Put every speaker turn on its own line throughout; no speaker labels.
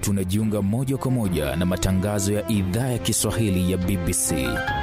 tunajiunga moja kwa moja na matangazo ya idhaa ya Kiswahili ya BBC.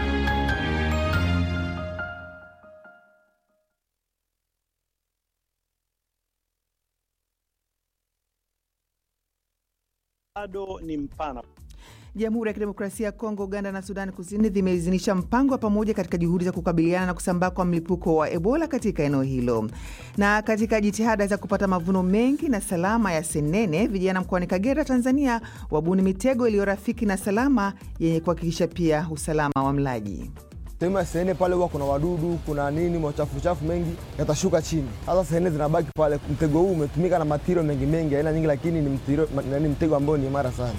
bado ni mpana.
Jamhuri ya Kidemokrasia ya Kongo, Uganda na Sudani Kusini zimeidhinisha mpango wa pamoja katika juhudi za kukabiliana na kusambaa kwa mlipuko wa Ebola katika eneo hilo. Na katika jitihada za kupata mavuno mengi na salama ya senene, vijana mkoani Kagera, Tanzania, wabuni mitego iliyo rafiki na salama yenye kuhakikisha pia usalama wa mlaji.
Sehemu ya senene pale huwa kuna wadudu, kuna nini, machafuchafu mengi yatashuka chini. Sasa senene zinabaki pale. Mtego huu umetumika na matirio mengi mengi, aina nyingi, lakini ni mtiro, ni mtego ambao ni imara sana.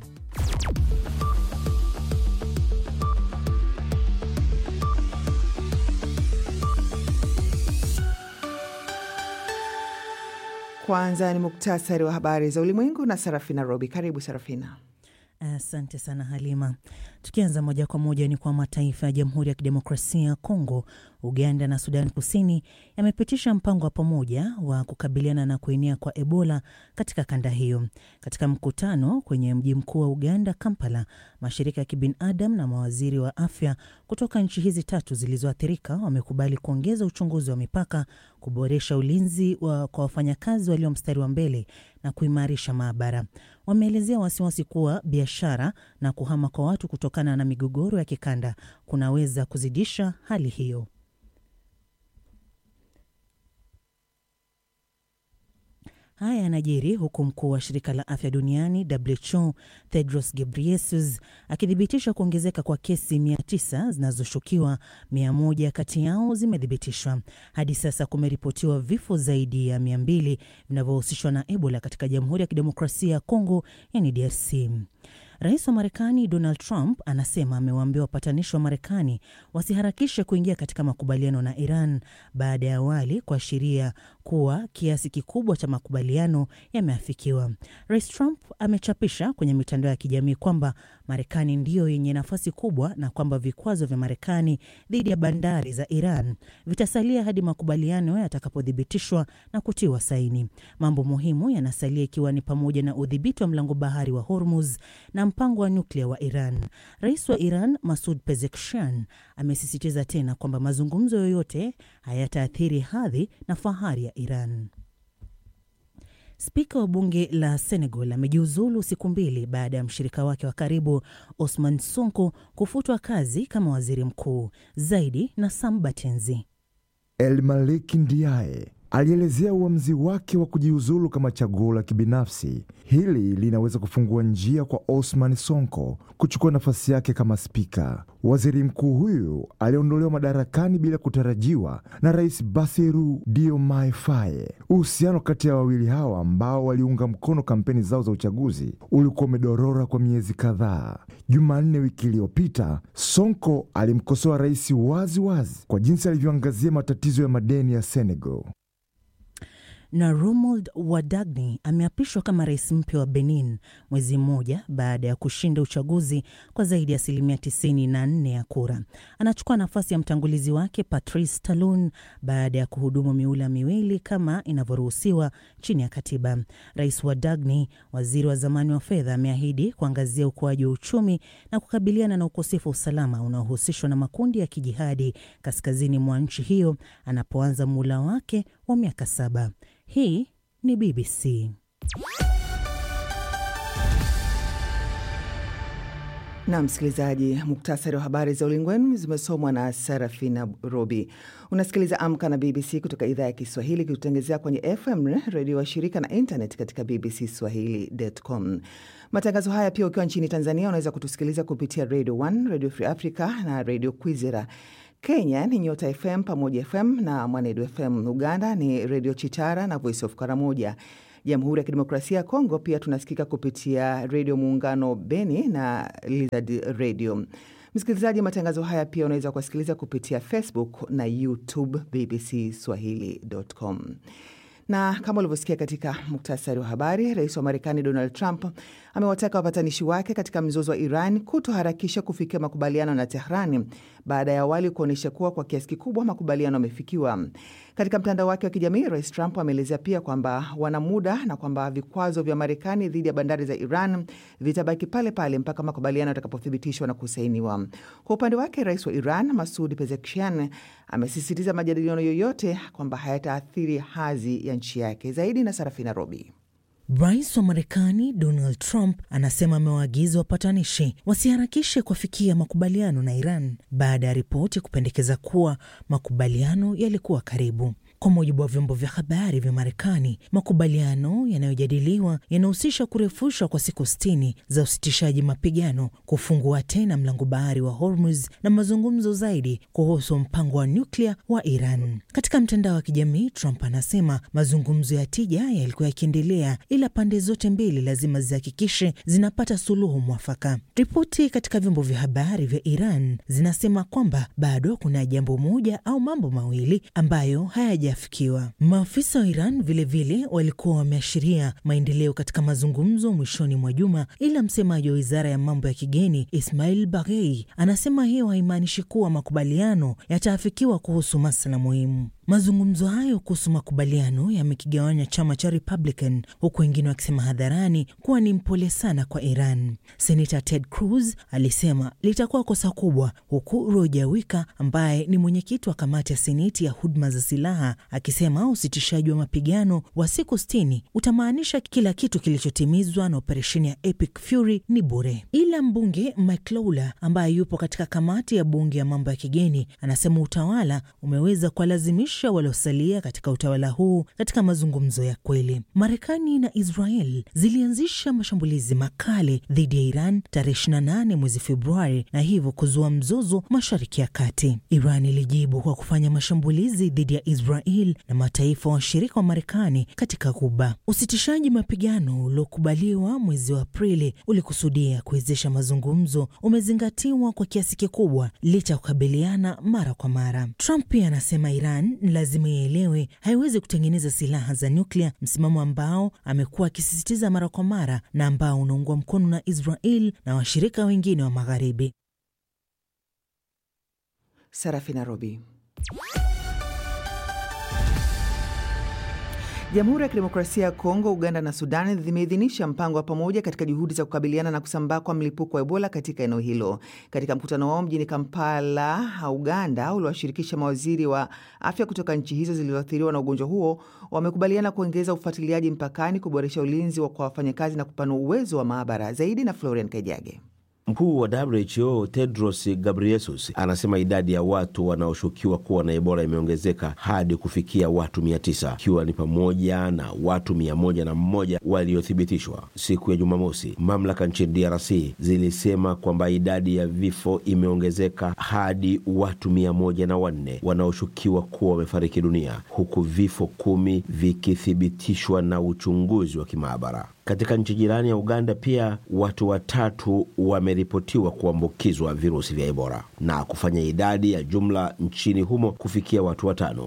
Kwanza ni muktasari wa habari za ulimwengu na Sarafina Robi. Karibu Sarafina.
Asante sana Halima. Tukianza moja kwa moja ni kwa mataifa ya Jamhuri ya Kidemokrasia ya Kongo, Uganda na Sudan Kusini yamepitisha mpango wa pamoja wa kukabiliana na kuenea kwa Ebola katika kanda hiyo. Katika mkutano kwenye mji mkuu wa Uganda, Kampala, mashirika ya kibinadamu na mawaziri wa afya kutoka nchi hizi tatu zilizoathirika wamekubali kuongeza uchunguzi wa mipaka, kuboresha ulinzi wa kwa wafanyakazi walio mstari wa mbele na kuimarisha maabara. Wameelezea wasiwasi kuwa biashara na kuhama kwa watu kutokana na migogoro ya kikanda kunaweza kuzidisha hali hiyo. Haya yanajiri huku mkuu wa shirika la afya duniani WHO Tedros Ghebreyesus akithibitisha kuongezeka kwa kesi 900 zinazoshukiwa, 100 kati yao zimethibitishwa. Hadi sasa kumeripotiwa vifo zaidi ya 200 vinavyohusishwa na Ebola katika Jamhuri ya Kidemokrasia ya Kongo, yani DRC. Rais wa Marekani Donald Trump anasema amewaambia wapatanishi wa Marekani wasiharakishe kuingia katika makubaliano na Iran baada ya awali kuashiria kuwa kiasi kikubwa cha makubaliano yameafikiwa. Rais Trump amechapisha kwenye mitandao ya kijamii kwamba Marekani ndiyo yenye nafasi kubwa na kwamba vikwazo vya Marekani dhidi ya bandari za Iran vitasalia hadi makubaliano yatakapothibitishwa na kutiwa saini. Mambo muhimu yanasalia ikiwa ni pamoja na udhibiti wa mlango bahari wa Hormuz na mpango wa nyuklia wa Iran. Rais wa Iran Masud Pezeshkian amesisitiza tena kwamba mazungumzo yoyote hayataathiri hadhi na fahari ya Iran. Spika wa bunge la Senegal amejiuzulu siku mbili baada ya mshirika wake wa karibu Osman Sonko kufutwa kazi kama waziri mkuu. Zaidi na Sam Batenzi.
El Maliki Ndiaye alielezea uamuzi wake wa kujiuzulu kama chaguo la kibinafsi. Hili linaweza kufungua njia kwa Osman Sonko kuchukua nafasi yake kama spika. Waziri mkuu huyu aliondolewa madarakani bila kutarajiwa na Rais Bassirou Diomaye Faye. Uhusiano kati ya wawili hawa ambao waliunga mkono kampeni zao za uchaguzi ulikuwa umedorora kwa miezi kadhaa. Jumanne wiki iliyopita, Sonko alimkosoa rais wazi wazi kwa jinsi alivyoangazia matatizo ya madeni ya Senegal
na Romuald Wadagni ameapishwa kama rais mpya wa Benin mwezi mmoja baada ya kushinda uchaguzi kwa zaidi ya asilimia 94 ya kura. Anachukua nafasi ya mtangulizi wake Patrice Talon baada ya kuhudumu miula miwili kama inavyoruhusiwa chini ya katiba. Rais Wadagni, waziri wa zamani wa fedha, ameahidi kuangazia ukuaji wa uchumi na kukabiliana na ukosefu wa usalama unaohusishwa na makundi ya kijihadi kaskazini mwa nchi hiyo anapoanza muhula wake wa miaka saba. Hii ni BBC.
Na msikilizaji, muktasari wa habari za ulimwengu zimesomwa na Sarafina Robi. Unasikiliza Amka na BBC kutoka idhaa ya Kiswahili ikitutengezea kwenye FM redio wa shirika na internet katika BBC Swahili.com. Matangazo haya pia ukiwa nchini Tanzania unaweza kutusikiliza kupitia Radio 1, Radio Free Africa na Radio Kwizera. Kenya ni Nyota FM, Pamoja FM na Mwanedu FM. Uganda ni Redio Chitara na Voice of Karamoja. Jamhuri ya Kidemokrasia ya Kongo pia tunasikika kupitia Redio Muungano Beni na Lizard Radio. Msikilizaji, matangazo haya pia unaweza kuwasikiliza kupitia Facebook na YouTube BBC Swahili.com. Na kama ulivyosikia katika muktasari wa habari, rais wa Marekani Donald Trump amewataka wapatanishi wake katika mzozo wa Iran kutoharakisha kufikia makubaliano na Tehrani baada ya awali kuonyesha kuwa kwa kiasi kikubwa makubaliano yamefikiwa. Katika mtandao wake wa kijamii, Rais Trump ameelezea pia kwamba wana muda na kwamba vikwazo vya Marekani dhidi ya bandari za Iran vitabaki pale pale mpaka makubaliano yatakapothibitishwa na kusainiwa. Kwa upande wake, rais wa Iran Masud Pezeshkian amesisitiza majadiliano yoyote kwamba hayataathiri hadhi ya nchi yake. Zaidi na Sarafina Robi.
Rais wa Marekani Donald Trump anasema amewaagiza wapatanishi wasiharakishe kuafikia makubaliano na Iran baada ya ripoti kupendekeza kuwa makubaliano yalikuwa karibu. Kwa mujibu wa vyombo vya habari vya Marekani, makubaliano yanayojadiliwa yanahusisha kurefushwa kwa siku sitini za usitishaji mapigano, kufungua tena mlango bahari wa Hormuz na mazungumzo zaidi kuhusu mpango wa nyuklia wa Iran. Katika mtandao wa kijamii, Trump anasema mazungumzo ya tija yalikuwa yakiendelea, ila pande zote mbili lazima zihakikishe zinapata suluhu mwafaka. Ripoti katika vyombo vya habari vya Iran zinasema kwamba bado kuna jambo moja au mambo mawili ambayo hayaja fikiwa. Maafisa wa Iran vilevile vile walikuwa wameashiria maendeleo katika mazungumzo mwishoni mwa juma, ila msemaji wa wizara ya mambo ya kigeni Ismail Baghei anasema hiyo haimaanishi kuwa makubaliano yataafikiwa kuhusu masuala muhimu. Mazungumzo hayo kuhusu makubaliano yamekigawanya chama cha Republican, huku wengine wakisema hadharani kuwa ni mpole sana kwa Iran. Senata Ted Cruz alisema litakuwa kosa kubwa, huku Roger Wicker ambaye ni mwenyekiti wa kamati ya seneti ya huduma za silaha akisema usitishaji wa mapigano wa siku sitini utamaanisha kila kitu kilichotimizwa na operesheni ya Epic Fury ni bure. Ila mbunge Mike Lawler ambaye yupo katika kamati ya bunge ya mambo ya kigeni anasema utawala umeweza kuwalazimisha waliosalia katika utawala huu katika mazungumzo ya kweli. Marekani na Israel zilianzisha mashambulizi makali dhidi ya Iran tarehe 28 mwezi Februari na hivyo kuzua mzozo Mashariki ya Kati. Iran ilijibu kwa kufanya mashambulizi dhidi ya Israel na mataifa washirika wa Marekani katika Ghuba. Usitishaji mapigano uliokubaliwa mwezi wa Aprili ulikusudia kuwezesha mazungumzo umezingatiwa kwa kiasi kikubwa licha ya kukabiliana mara kwa mara. Trump pia anasema Iran lazima ielewe haiwezi kutengeneza silaha za nyuklia, msimamo ambao amekuwa akisisitiza mara kwa mara na ambao unaungwa mkono na Israel na washirika wengine wa Magharibi.
Sarafina Robi. Jamhuri ya Kidemokrasia ya Kongo, Uganda na Sudan zimeidhinisha mpango wa pamoja katika juhudi za kukabiliana na kusambaa kwa mlipuko wa Ebola katika eneo hilo. Katika mkutano wao mjini Kampala, Uganda, uliwashirikisha mawaziri wa afya kutoka nchi hizo zilizoathiriwa na ugonjwa huo, wamekubaliana kuongeza ufuatiliaji mpakani, kuboresha ulinzi kwa wafanyakazi na kupanua uwezo wa maabara zaidi. Na Florian Kajage.
Mkuu wa WHO Tedros Ghebreyesus anasema idadi ya watu wanaoshukiwa kuwa na Ebola imeongezeka hadi kufikia watu 900 ikiwa ni pamoja na watu 101 waliothibitishwa. Siku ya Jumamosi, mamlaka nchini DRC zilisema kwamba idadi ya vifo imeongezeka hadi watu 104 wanaoshukiwa kuwa wamefariki dunia, huku vifo kumi vikithibitishwa na uchunguzi wa kimaabara. Katika nchi jirani ya Uganda pia watu watatu wameripotiwa kuambukizwa virusi vya Ebola na kufanya idadi ya jumla nchini humo kufikia watu watano.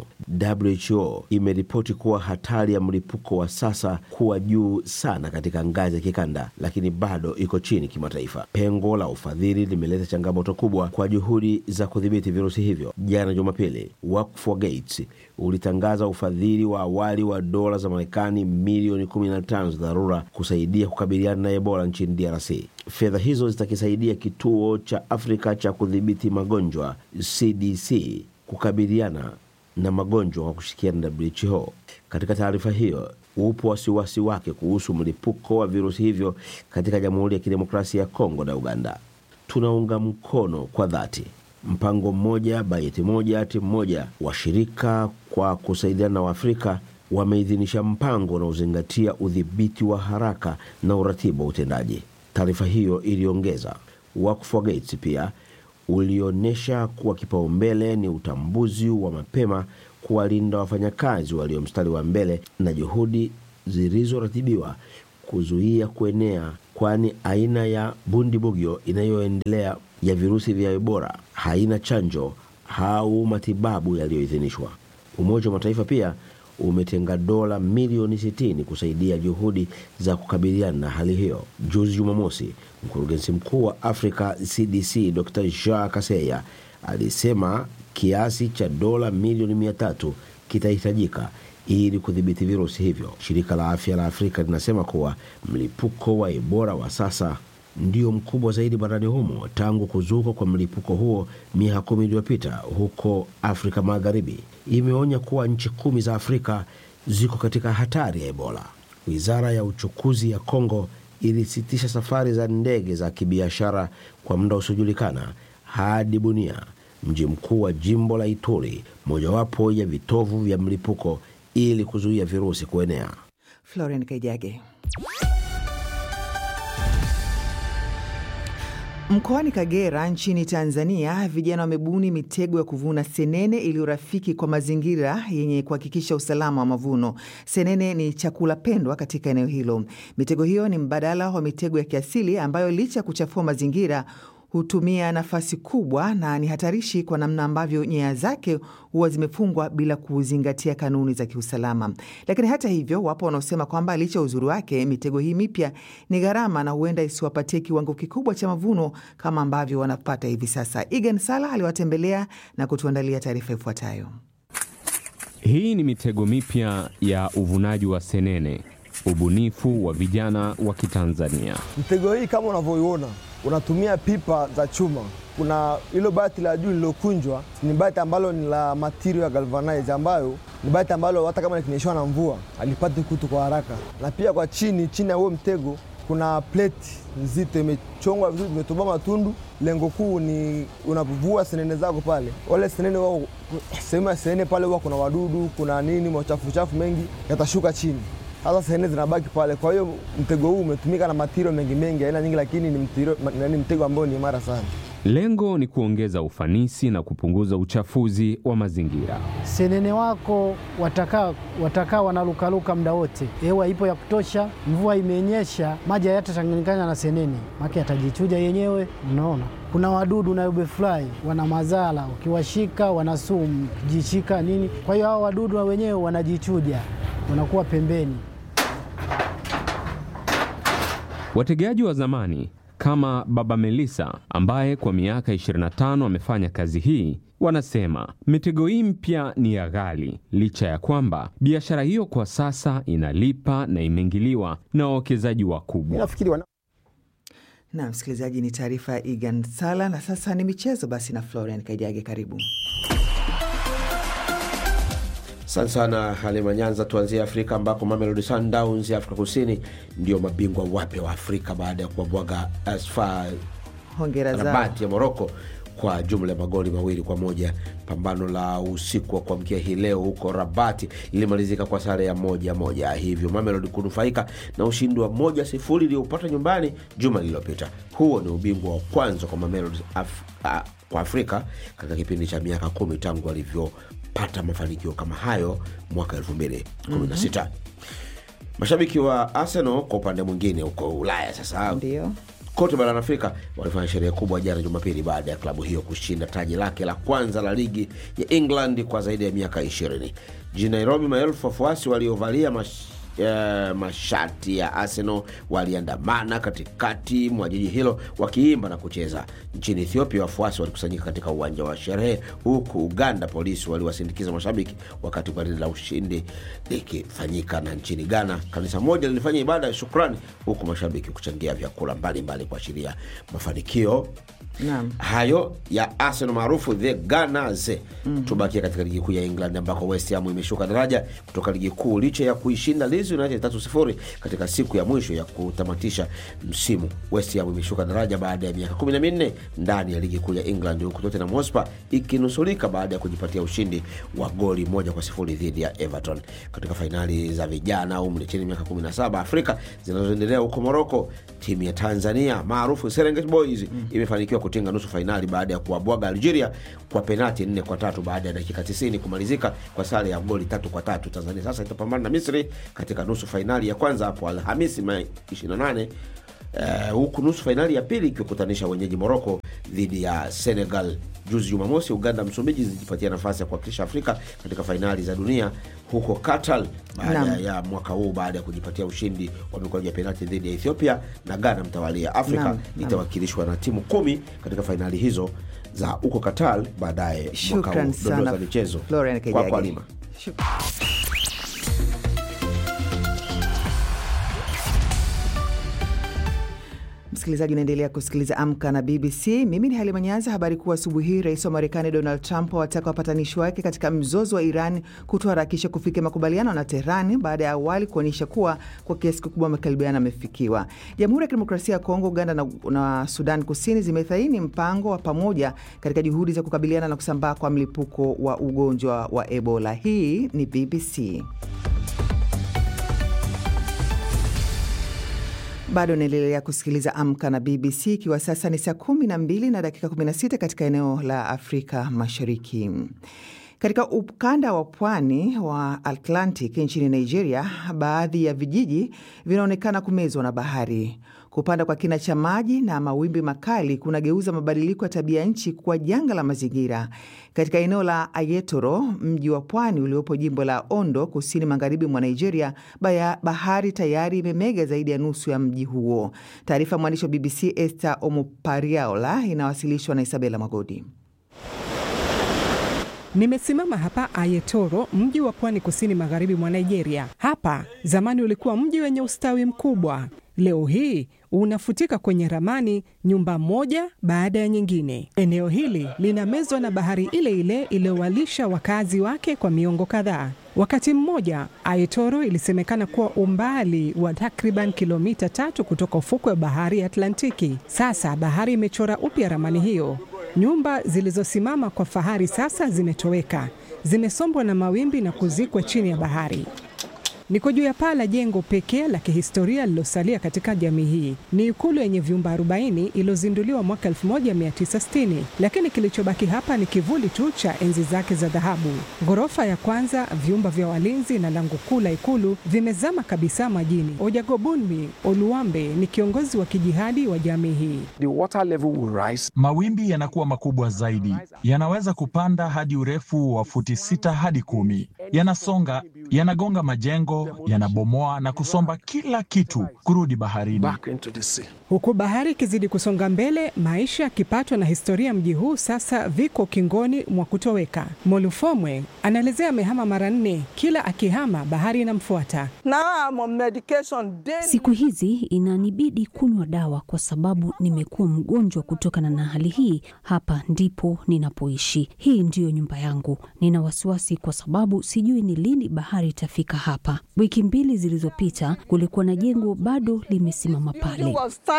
WHO imeripoti kuwa hatari ya mlipuko wa sasa kuwa juu sana katika ngazi ya kikanda, lakini bado iko chini kimataifa. Pengo la ufadhili limeleta changamoto kubwa kwa juhudi za kudhibiti virusi hivyo. Jana Jumapili, Work for Gates ulitangaza ufadhili wa awali wa dola za Marekani milioni 15 za dharura kusaidia kukabiliana na Ebola nchini DRC. Fedha hizo zitakisaidia kituo cha Afrika cha kudhibiti magonjwa CDC kukabiliana na magonjwa kwa kushirikiana na WHO. Katika taarifa hiyo, upo wasiwasi wake kuhusu mlipuko wa virusi hivyo katika Jamhuri ya Kidemokrasia ya Kongo na Uganda. Tunaunga mkono kwa dhati mpango mmoja bajeti moja timu moja. Washirika kwa kusaidiana na Waafrika wameidhinisha mpango unaozingatia udhibiti wa haraka na uratibu wa utendaji. Taarifa hiyo iliongeza. Work for Gates pia ulionyesha kuwa kipaumbele ni utambuzi wa mapema, kuwalinda wafanyakazi walio mstari wa mbele na juhudi zilizoratibiwa kuzuia kuenea, kwani aina ya bundibugyo inayoendelea ya virusi vya Ebola haina chanjo au matibabu yaliyoidhinishwa. Umoja wa Mataifa pia umetenga dola milioni 60 kusaidia juhudi za kukabiliana na hali hiyo. Juzi Jumamosi, mkurugenzi mkuu wa Africa CDC Dr Jean Kaseya alisema kiasi cha dola milioni mia tatu kitahitajika ili kudhibiti virusi hivyo. Shirika la afya la Afrika linasema kuwa mlipuko wa Ebola wa sasa ndio mkubwa zaidi barani humo tangu kuzuka kwa mlipuko huo miaka kumi iliyopita huko Afrika Magharibi. Imeonya kuwa nchi kumi za Afrika ziko katika hatari ya Ebola. Wizara ya uchukuzi ya Kongo ilisitisha safari za ndege za kibiashara kwa muda usiojulikana hadi Bunia, mji mkuu wa jimbo la Ituri, mojawapo ya vitovu vya mlipuko, ili kuzuia virusi kuenea.
Florian Kaijage. Mkoani Kagera nchini Tanzania, vijana wamebuni mitego ya kuvuna senene iliyo rafiki kwa mazingira yenye kuhakikisha usalama wa mavuno. Senene ni chakula pendwa katika eneo hilo. Mitego hiyo ni mbadala wa mitego ya kiasili ambayo licha ya kuchafua mazingira hutumia nafasi kubwa na ni hatarishi kwa namna ambavyo nyaya zake huwa zimefungwa bila kuzingatia kanuni za kiusalama. Lakini hata hivyo, wapo wanaosema kwamba licha ya uzuri wake, mitego hii mipya ni gharama na huenda isiwapatie kiwango kikubwa cha mavuno kama ambavyo wanapata hivi sasa. Egan Sala aliwatembelea na kutuandalia taarifa ifuatayo.
Hii ni mitego mipya ya uvunaji wa senene, ubunifu wa vijana wa Kitanzania.
Mtego hii kama unavyoiona unatumia pipa za chuma. Kuna hilo bati la juu lilokunjwa, ni bati ambalo ni la material ya galvanize, ambayo ni bati ambalo hata kama likinyeshewa na mvua alipati kutu kwa haraka. Na pia kwa chini chini ya huo mtego kuna pleti nzito imechongwa vizuri, imetoboa matundu. Lengo kuu ni unapovua senene zako pale, wale senene wao, sehemu ya senene pale huwa kuna wadudu, kuna nini, machafu chafu mengi yatashuka chini sasa senene zinabaki pale. Kwa hiyo mtego huu umetumika na matirio mengi mengi aina nyingi, lakini ni mtiro, ni mtego ambao ni imara sana.
Lengo ni kuongeza ufanisi na kupunguza uchafuzi wa mazingira.
Senene wako watakaa watakaa wanalukaluka muda wote, hewa ipo ya kutosha, mvua imenyesha, maji hayatachanganyikana na senene, maki atajichuja yenyewe. Unaona, kuna wadudu na ubefly wana madhara, ukiwashika wana sumu, ukijishika nini. Kwa hiyo hao wadudu wenyewe wanajichuja, wanakuwa pembeni.
Wategeaji wa zamani kama Baba Melissa ambaye kwa miaka 25 amefanya kazi hii wanasema mitego hii mpya ni ya ghali, licha ya kwamba biashara hiyo kwa sasa inalipa na imeingiliwa na wawekezaji wakubwa.
Na msikilizaji, ni taarifa ya Egan Sala. Na sasa ni michezo basi na Florian Kaijage, karibu.
Asante sana Halima Nyanza. Tuanzie Afrika ambako Mamelodi Sundowns ya Afrika Kusini ndio mabingwa wapya wa Afrika baada ya kuwabwaga ASFA
Hongera zao.
Rabat ya Moroko kwa jumla ya magoli mawili kwa moja. Pambano la usiku wa kuamkia hii leo huko Rabati lilimalizika kwa sare ya moja moja, hivyo Mamelodi kunufaika na ushindi wa moja sifuri iliyopata nyumbani juma lililopita. Huo ni ubingwa wa kwanza kwa Mamelodi Af a, kwa Afrika katika kipindi cha miaka kumi tangu alivyopata mafanikio kama hayo mwaka 2016. Mashabiki wa Arsenal kwa upande mwingine huko Ulaya sasa
Ndio.
kote barani Afrika walifanya sherehe kubwa jana Jumapili baada ya klabu hiyo kushinda taji lake la kwanza la ligi ya England kwa zaidi ya miaka 20. Jijini Nairobi, maelfu wafuasi waliovalia mash, eh, mashati ya Arsenal waliandamana katikati mwa jiji hilo wakiimba na kucheza. Nchini Ethiopia, wafuasi walikusanyika katika uwanja wa sherehe, huku Uganda polisi waliwasindikiza mashabiki wakati gwaride la ushindi likifanyika. Na nchini Ghana, kanisa moja lilifanya ibada ya shukrani, huku mashabiki kuchangia vyakula mbalimbali kuashiria mafanikio
Naam.
hayo ya Arsenal maarufu the Gunners. Tubakia katika ligi kuu ya England ambako West Ham imeshuka daraja kutoka ligi kuu licha ya kuishinda Leeds United tatu sifuri katika siku ya mwisho ya kutamatisha msimu. West Ham imeshuka daraja baada ya miaka kumi na minne ndani ya ligi kuu ya England, huku Tottenham Hotspur ikinusurika baada ya kujipatia ushindi wa goli moja kwa sifuri dhidi ya Everton katika fainali za vijana umri chini ya miaka 17 Afrika zinazoendelea huko Moroko. Timu ya Tanzania maarufu Serengeti Boys imefanikiwa kutinga nusu fainali baada ya kuwabwaga Algeria kwa penati nne kwa tatu baada ya dakika 90 kumalizika kwa sare ya goli tatu kwa tatu. Tanzania sasa itapambana na Misri katika nusu fainali ya kwanza hapo Alhamisi Mei 28 eh, huku nusu fainali ya pili ikiwakutanisha wenyeji Moroko dhidi ya Senegal. Juzi Jumamosi, Uganda Msumbiji zilijipatia nafasi ya kuwakilisha Afrika katika fainali za dunia huko Qatar baada
Naam.
ya mwaka huu baada ya kujipatia ushindi wa mikwaju ya penalti dhidi ya Ethiopia na Ghana mtawalia. Afrika
Naam, naam.
itawakilishwa na timu kumi katika fainali hizo za huko Qatar baadaye mwaka huu.
Shukran
Dondoo
sana
za michezo
Florian
kwako
Kejagi.
Halima.
Msikilizaji, unaendelea kusikiliza Amka na BBC. Mimi ni Halima Nyanza. Habari kuu asubuhi hii, rais wa Marekani Donald Trump awataka wapatanishi wake katika mzozo wa Iran kutoharakisha kufikia makubaliano na Teherani baada ya awali kuonyesha kuwa kwa kiasi kikubwa makaribiano yamefikiwa. Jamhuri ya Kidemokrasia ya Kongo, Uganda na, na Sudan Kusini zimethaini mpango wa pamoja katika juhudi za kukabiliana na kusambaa kwa mlipuko wa ugonjwa wa Ebola. Hii ni BBC. Bado unaendelea kusikiliza Amka na BBC, ikiwa sasa ni saa kumi na mbili na dakika 16 katika eneo la Afrika Mashariki. Katika ukanda wa pwani wa Atlantic nchini Nigeria, baadhi ya vijiji vinaonekana kumezwa na bahari. Kupanda kwa kina cha maji na mawimbi makali kunageuza mabadiliko ya tabia nchi kuwa janga la mazingira. Katika eneo la Ayetoro, mji wa pwani uliopo jimbo la Ondo, kusini magharibi mwa Nigeria, baya, bahari tayari imemega zaidi ya nusu ya mji huo. Taarifa ya mwandishi wa BBC Esther Omopariaola inawasilishwa na Isabela Magodi.
Nimesimama hapa Ayetoro, mji wa pwani kusini magharibi mwa Nigeria. Hapa zamani ulikuwa mji wenye ustawi mkubwa. Leo hii unafutika kwenye ramani, nyumba moja baada ya nyingine. Eneo hili linamezwa na bahari ile ile iliyowalisha wakazi wake kwa miongo kadhaa. Wakati mmoja Ayetoro ilisemekana kuwa umbali wa takriban kilomita tatu kutoka ufukwe wa bahari ya Atlantiki. Sasa bahari imechora upya ramani hiyo. Nyumba zilizosimama kwa fahari sasa zimetoweka, zimesombwa na mawimbi na kuzikwa chini ya bahari. Niko juu ya paa la jengo pekee la kihistoria lililosalia katika jamii hii. Ni ikulu yenye vyumba 40 iliyozinduliwa mwaka 1960, lakini kilichobaki hapa ni kivuli tu cha enzi zake za dhahabu. Ghorofa ya kwanza, vyumba vya walinzi na lango kuu la ikulu vimezama kabisa majini. Ojagobunmi Oluwambe ni kiongozi wa kijihadi wa jamii hii.
The water level will rise.
Mawimbi yanakuwa makubwa zaidi, yanaweza kupanda hadi urefu wa futi sita hadi kumi. Yanasonga, yanagonga majengo, yanabomoa na kusomba kila kitu kurudi baharini.
Back into the sea.
Huku bahari ikizidi kusonga mbele, maisha, kipato na historia ya mji huu sasa viko ukingoni mwa kutoweka. Molufomwe anaelezea amehama mara nne, kila akihama bahari inamfuata.
Siku hizi inanibidi kunywa dawa kwa sababu nimekuwa mgonjwa kutokana na hali hii. Hapa ndipo ninapoishi, hii ndiyo nyumba yangu. Nina wasiwasi kwa sababu sijui ni lini bahari itafika hapa. Wiki mbili zilizopita kulikuwa na jengo bado limesimama pale.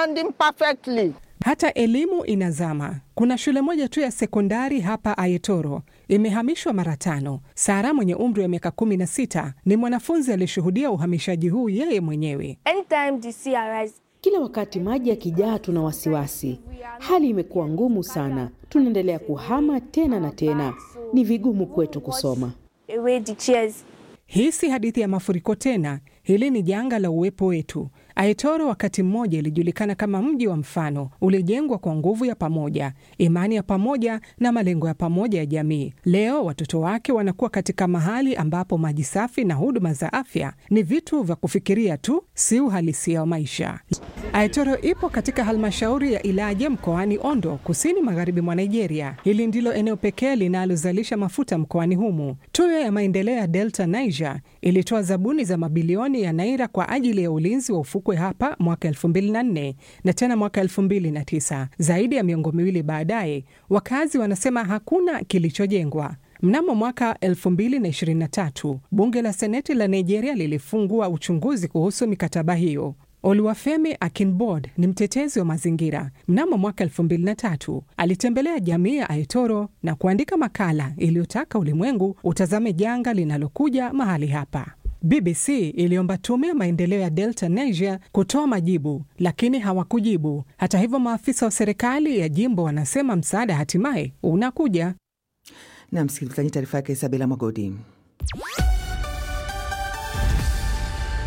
Hata elimu inazama. Kuna shule moja tu ya sekondari hapa Ayetoro, imehamishwa mara tano. Sara mwenye umri wa miaka kumi na sita ni mwanafunzi aliyeshuhudia uhamishaji huu yeye mwenyewe.
Kila wakati maji yakijaa, tuna wasiwasi. Hali imekuwa ngumu sana, tunaendelea kuhama tena na tena. Ni vigumu kwetu kusoma.
Hii si hadithi ya mafuriko tena, hili ni janga la uwepo wetu. Ayetoro wakati mmoja ilijulikana kama mji wa mfano, ulijengwa kwa nguvu ya pamoja, imani ya pamoja na malengo ya pamoja ya jamii. Leo watoto wake wanakuwa katika mahali ambapo maji safi na huduma za afya ni vitu vya kufikiria tu, si uhalisia wa maisha. Ayetoro ipo katika halmashauri ya Ilaje mkoani Ondo, kusini magharibi mwa Nigeria. Hili ndilo eneo pekee linalozalisha mafuta mkoani humu. Tuyo ya maendeleo ya Delta Niger ilitoa zabuni za mabilioni ya naira kwa ajili ya ulinzi wa ufukwe hapa mwaka 2004 na tena mwaka 2009. Zaidi ya miongo miwili baadaye, wakazi wanasema hakuna kilichojengwa. Mnamo mwaka 2023 bunge la seneti la Nigeria lilifungua uchunguzi kuhusu mikataba hiyo. Oluwafemi Akinbod ni mtetezi wa mazingira. Mnamo mwaka 2003 alitembelea jamii ya Ayetoro na kuandika makala iliyotaka ulimwengu utazame janga linalokuja mahali hapa. BBC iliomba tume ya maendeleo ya Delta Niger kutoa majibu, lakini hawakujibu. Hata hivyo, maafisa wa serikali ya jimbo wanasema msaada hatimaye unakuja.
Na msikilizaji, taarifa yake Isabela Magodi.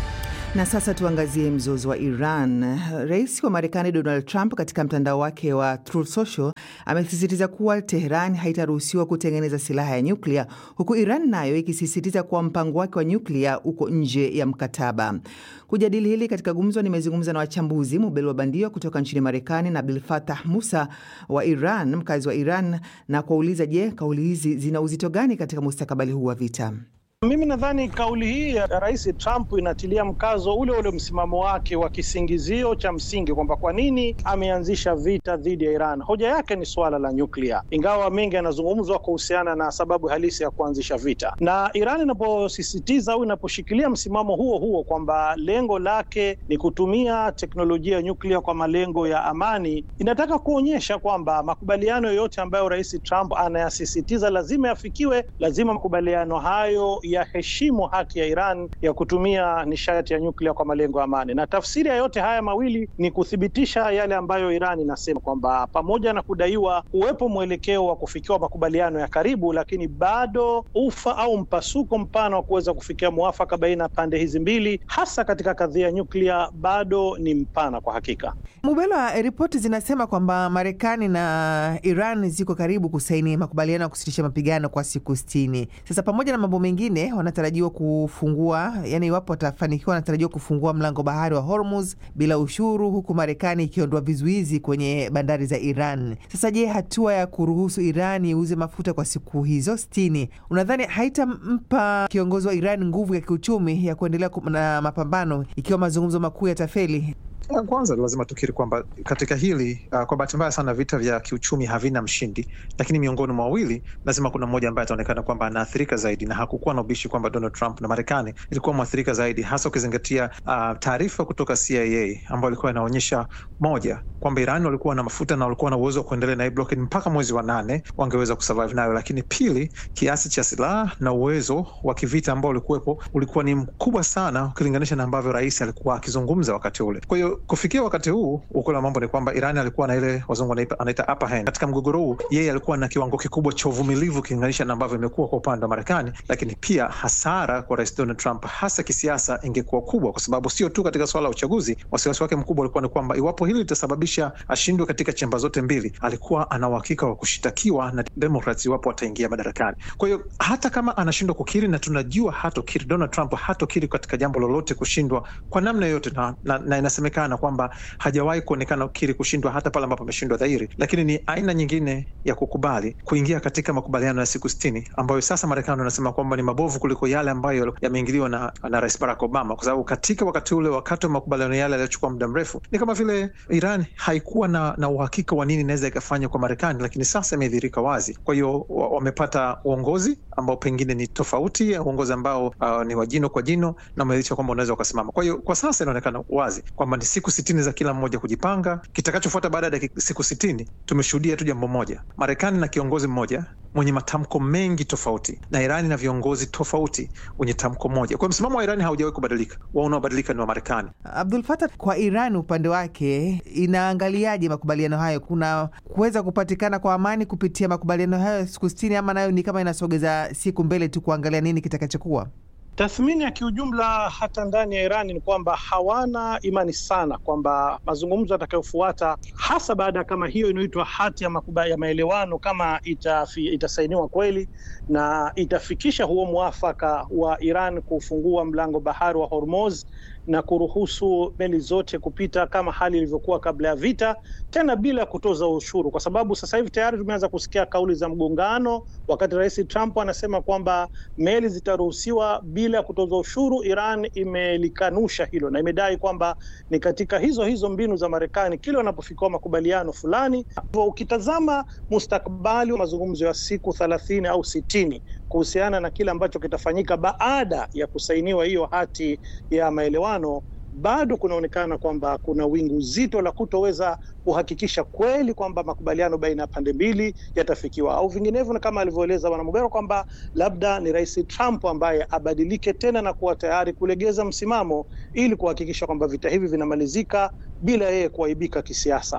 Na sasa tuangazie mzozo wa Iran. Rais wa Marekani Donald Trump katika mtandao wake wa Truth Social amesisitiza kuwa Teheran haitaruhusiwa kutengeneza silaha ya nyuklia, huku Iran nayo ikisisitiza kuwa mpango wake wa nyuklia uko nje ya mkataba. Kujadili hili katika gumzo, nimezungumza na wachambuzi Mubel wa Bandio kutoka nchini Marekani na Abdul Fatah Musa wa Iran, mkazi wa Iran, na kuwauliza, je, kauli hizi zina uzito gani katika mustakabali huu wa vita?
Mimi nadhani kauli hii ya Rais Trump inatilia mkazo ule ule msimamo wake wa kisingizio cha msingi kwamba kwa nini ameanzisha vita dhidi ya Iran. Hoja yake ni suala la nyuklia, ingawa mengi yanazungumzwa kuhusiana na sababu halisi ya kuanzisha vita. Na Iran inaposisitiza au inaposhikilia msimamo huo huo kwamba lengo lake ni kutumia teknolojia ya nyuklia kwa malengo ya amani, inataka kuonyesha kwamba makubaliano yoyote ambayo Rais Trump anayasisitiza lazima yafikiwe, lazima makubaliano hayo yaheshimu haki ya Iran ya kutumia nishati ya nyuklia kwa malengo ya amani. Na tafsiri ya yote haya mawili ni kuthibitisha yale ambayo Iran inasema kwamba pamoja na kudaiwa kuwepo mwelekeo wa kufikiwa makubaliano ya karibu, lakini bado ufa au mpasuko mpana wa kuweza kufikia mwafaka baina ya pande hizi mbili, hasa katika kadhia ya nyuklia, bado ni mpana kwa hakika.
Mubelwa, ripoti zinasema kwamba Marekani na Iran ziko karibu kusaini makubaliano ya kusitisha mapigano kwa siku sitini. Sasa pamoja na mambo mengine wanatarajiwa kufungua, yani iwapo watafanikiwa, wanatarajiwa kufungua mlango bahari wa Hormuz bila ushuru, huku Marekani ikiondoa vizuizi kwenye bandari za Iran. Sasa je, hatua ya kuruhusu Iran iuze mafuta kwa siku hizo sitini, unadhani haitampa kiongozi wa Iran nguvu ya kiuchumi ya kuendelea na mapambano ikiwa mazungumzo makuu yatafeli?
Kwanza lazima tukiri kwamba katika hili uh, kwa bahati mbaya sana vita vya kiuchumi havina mshindi, lakini miongoni mwa wawili lazima kuna mmoja ambaye ataonekana kwamba anaathirika zaidi, na hakukuwa na ubishi kwamba Donald Trump na Marekani ilikuwa mwathirika zaidi, hasa ukizingatia uh, taarifa kutoka CIA ambayo ilikuwa inaonyesha moja, kwamba Iran walikuwa na mafuta na walikuwa na uwezo wa kuendelea na hii blockade mpaka mwezi wa nane, wangeweza kusurvive nayo, lakini pili, kiasi cha silaha na uwezo wa kivita ambao ulikuwepo ulikuwa ni mkubwa sana ukilinganisha na ambavyo rais alikuwa akizungumza wakati ule. Kwa hiyo kufikia wakati huu ukweli wa mambo ni kwamba Iran alikuwa na ile wazungu anaita upper hand katika mgogoro huu. Yeye alikuwa na kiwango kikubwa cha uvumilivu ukilinganisha na ambavyo imekuwa kwa upande wa Marekani, lakini pia hasara kwa rais Donald Trump hasa kisiasa ingekuwa kubwa, kwa sababu sio tu katika swala la uchaguzi. Wasiwasi wake mkubwa ulikuwa ni kwamba iwapo hili litasababisha ashindwe katika chemba zote mbili, alikuwa ana uhakika wa kushitakiwa na Democrats iwapo ataingia madarakani. Kwa hiyo hata kama anashindwa kukiri, na tunajua hatokiri, Donald Trump hatokiri katika jambo lolote kushindwa kwa namna yoyote, na, na, na inasemekana kwamba hajawahi kuonekana kiri kushindwa hata pale ambapo ameshindwa dhahiri, lakini ni aina nyingine ya kukubali kuingia katika makubaliano ya siku sitini ambayo sasa Marekani wanasema kwamba ni mabovu kuliko yale ambayo yameingiliwa na, na Rais Barack Obama, kwa sababu katika wakati ule, wakati wa makubaliano yale yaliyochukua muda mrefu, ni kama vile Iran haikuwa na, na uhakika wa nini inaweza ikafanya kwa Marekani, lakini sasa imedhihirika wazi. Kwa hiyo wamepata uongozi ambao pengine ni tofauti, uongozi ambao uh, ni wa jino kwa jino na umeonyesha kwamba unaweza ukasimama. Kwa hiyo kwa sasa inaonekana wazi kwamba ni siku sitini za kila mmoja kujipanga. Kitakachofuata baada ya siku sitini, tumeshuhudia tu jambo moja, Marekani na kiongozi mmoja mwenye matamko mengi tofauti na Irani na viongozi tofauti wenye tamko moja. Kwa msimamo wa Irani haujawahi kubadilika, wao unaobadilika ni wa Marekani.
Abdul Fatah, kwa Iran upande wake inaangaliaje makubaliano hayo? Kuna kuweza kupatikana kwa amani kupitia makubaliano hayo siku sitini, ama nayo ni kama inasogeza siku mbele tu kuangalia nini kitakachokuwa?
Tathmini ya kiujumla hata ndani ya Irani ni kwamba hawana imani sana kwamba mazungumzo yatakayofuata hasa baada ya kama hiyo inayoitwa hati ya, makuba, ya maelewano kama itafi, itasainiwa kweli na itafikisha huo mwafaka wa Iran kufungua mlango bahari wa Hormuz na kuruhusu meli zote kupita kama hali ilivyokuwa kabla ya vita, tena bila kutoza ushuru, kwa sababu sasa hivi tayari tumeanza kusikia kauli za mgongano, wakati Rais Trump anasema kwamba meli zitaruhusiwa bila kutoza ushuru. Iran imelikanusha hilo na imedai kwamba ni katika hizo hizo mbinu za Marekani kile wanapofikiwa makubaliano fulani. Ukitazama mustakabali wa mazungumzo ya siku thelathini au sitini kuhusiana na kile ambacho kitafanyika baada ya kusainiwa hiyo hati ya maelewano, bado kunaonekana kwamba kuna wingu zito la kutoweza kuhakikisha kweli kwamba makubaliano baina ya pande mbili yatafikiwa, au vinginevyo, na kama alivyoeleza Bwana Mugero kwamba labda ni Rais Trump ambaye abadilike tena na kuwa tayari kulegeza msimamo ili kuhakikisha kwamba vita hivi vinamalizika bila yeye kuaibika kisiasa.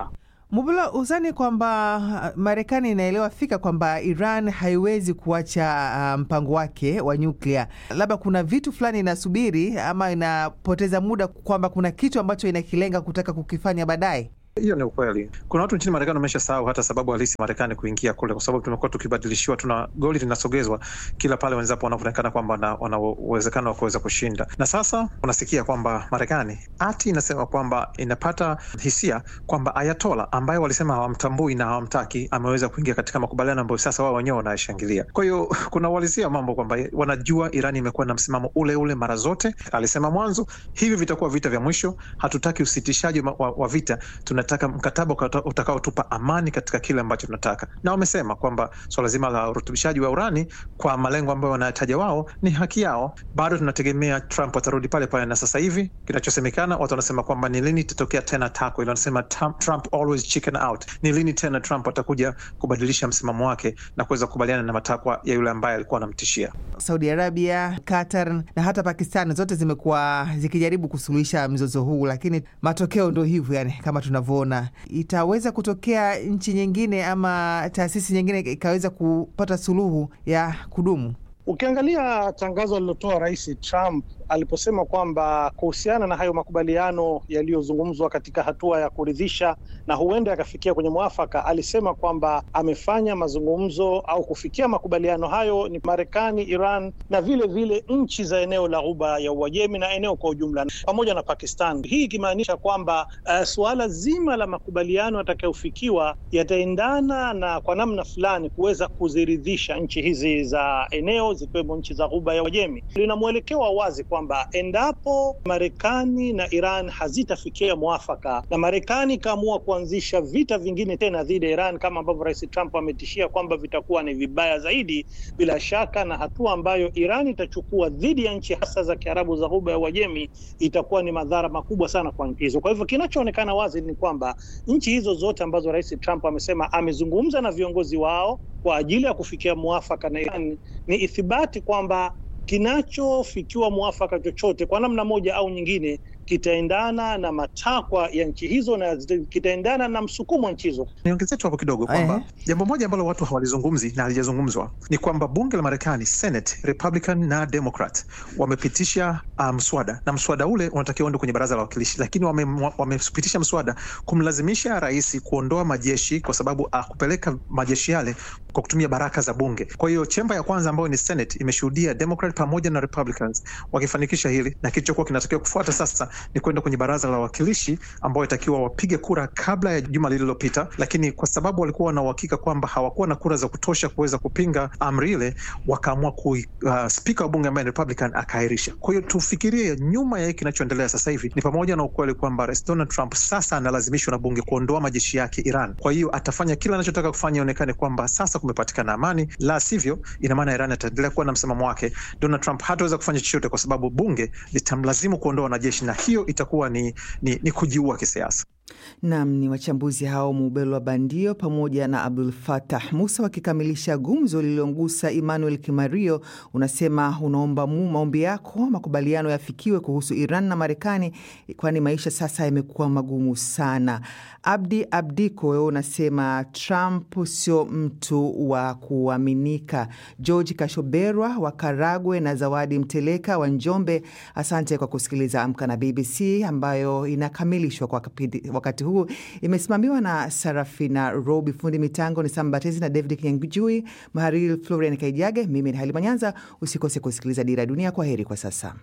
Mubula, huzani kwamba Marekani inaelewa fika kwamba Iran haiwezi kuacha uh, mpango wake wa nyuklia. Labda kuna vitu fulani inasubiri ama inapoteza muda, kwamba kuna kitu ambacho inakilenga kutaka kukifanya baadaye.
Hiyo ni ukweli. Kuna watu nchini Marekani wamesha sahau hata sababu halisi Marekani kuingia kule, kwa sababu tumekuwa tukibadilishiwa, tuna goli linasogezwa kila pale wenzapo wanavyoonekana kwamba wana uwezekano wa kuweza kushinda, na sasa unasikia kwamba Marekani ati inasema kwamba inapata hisia kwamba Ayatola ambaye walisema hawamtambui na hawamtaki ameweza kuingia katika makubaliano ambayo sasa wao wenyewe wanayashangilia. Kwa hiyo kuna uhalisia mambo kwamba wanajua Irani imekuwa na msimamo ule ule mara zote. Alisema mwanzo, hivi vitakuwa vita vya mwisho, hatutaki usitishaji wa, wa vita tuna tunataka mkataba utakaotupa amani katika kile ambacho tunataka, na wamesema kwamba swala so zima la urutubishaji wa urani kwa malengo ambayo wanayataja wao ni haki yao. Bado tunategemea Trump atarudi pale pale, na sasa hivi kinachosemekana, watu wanasema kwamba ni lini itatokea tena tako ile, wanasema Trump always chicken out. Ni lini tena Trump atakuja kubadilisha msimamo wake na kuweza kukubaliana na matakwa ya yule ambaye alikuwa anamtishia.
Saudi Arabia, Qatar na hata Pakistan zote zimekuwa zikijaribu kusuluhisha mzozo huu, lakini matokeo ndo hivyo, yani kama tunavyo ona itaweza kutokea nchi nyingine ama taasisi nyingine ikaweza kupata suluhu ya kudumu.
Ukiangalia tangazo alilotoa Rais Trump aliposema kwamba kuhusiana na hayo makubaliano yaliyozungumzwa katika hatua ya kuridhisha na huenda yakafikia kwenye mwafaka, alisema kwamba amefanya mazungumzo au kufikia makubaliano hayo ni Marekani, Iran na vile vile nchi za eneo la Ghuba ya Uajemi na eneo kwa ujumla pamoja na Pakistan. Hii ikimaanisha kwamba uh, suala zima la makubaliano yatakayofikiwa yataendana na kwa namna fulani kuweza kuziridhisha nchi hizi za eneo zikiwemo nchi za Ghuba ya Uajemi. Lina mwelekeo wa wazi kwamba endapo Marekani na Iran hazitafikia mwafaka na Marekani ikaamua kuanzisha vita vingine tena dhidi ya Iran kama ambavyo Rais Trump ametishia kwamba vitakuwa ni vibaya zaidi, bila shaka, na hatua ambayo Iran itachukua dhidi ya nchi hasa za Kiarabu za Ghuba ya Uajemi itakuwa ni madhara makubwa sana kwa nchi hizo. Kwa hivyo kinachoonekana wazi ni kwamba nchi hizo zote ambazo Rais Trump amesema amezungumza na viongozi wao kwa ajili ya kufikia mwafaka na Iran ni ithibati kwamba kinachofikiwa mwafaka chochote kwa namna moja au nyingine kitaendana na matakwa ya nchi hizo na kitaendana na msukumo wa nchi hizo.
Niongezee tu hapo kidogo kwamba jambo moja ambalo watu hawalizungumzi na halijazungumzwa ni kwamba bunge la Marekani, Senate, Republican na Democrat wamepitisha mswada um, na mswada ule unatakiwa uende kwenye baraza la wawakilishi, lakini wamepitisha wame mswada kumlazimisha rais kuondoa majeshi kwa sababu uh, kupeleka majeshi yale kwa kutumia baraka za bunge. Kwa hiyo chemba ya kwanza ambayo ni Senate imeshuhudia Democrat pamoja na Republicans wakifanikisha hili, na kilichokuwa kinatakiwa kufuata sasa ni kwenda kwenye baraza la wawakilishi ambao itakiwa wapige kura kabla ya juma lililopita, lakini kwa sababu walikuwa wana uhakika kwamba hawakuwa na kura za kutosha kuweza kupinga amri ile, wakaamua ku uh, spika wa bunge ambaye ni Republican akaahirisha. Kwa hiyo tufikirie nyuma ya hiki kinachoendelea sasa hivi ni pamoja na ukweli kwamba Rais Donald Trump sasa analazimishwa na bunge kuondoa majeshi yake Iran. Kwa hiyo atafanya kila anachotaka kufanya ionekane kwamba sasa kumepatikana amani, la sivyo ina maana Iran ataendelea kuwa na msimamo wake. Donald Trump hataweza kufanya chochote kwa sababu bunge litamlazimu kuondoa wanajeshi na hiyo itakuwa ni, ni, ni kujiua kisiasa.
Nam ni wachambuzi hao Mubelwa Bandio pamoja na Abdul Fatah Musa wakikamilisha gumzo lililomgusa Emmanuel Kimario. Unasema unaomba maombi yako makubaliano yafikiwe kuhusu Iran na Marekani, kwani maisha sasa yamekuwa magumu sana. Abdi Abdiko, wewe unasema Trump sio mtu wa kuaminika. George Kashoberwa wa Karagwe na Zawadi Mteleka wa Njombe, asante kwa kusikiliza Amka na BBC ambayo inakamilishwa kwa wakati huu imesimamiwa na Sarafina Robi, fundi mitango ni Sambatezi na David Kinyanjui, mahariri Florian Kaijage. Mimi ni Halima Nyanza. Usikose kusikiliza Dira ya Dunia. Kwa heri kwa sasa.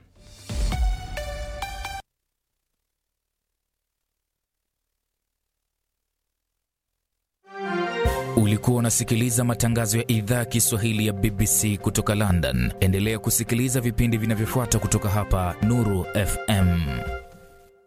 Ulikuwa unasikiliza matangazo ya idhaa ya Kiswahili ya BBC kutoka London. Endelea kusikiliza vipindi vinavyofuata kutoka hapa Nuru FM.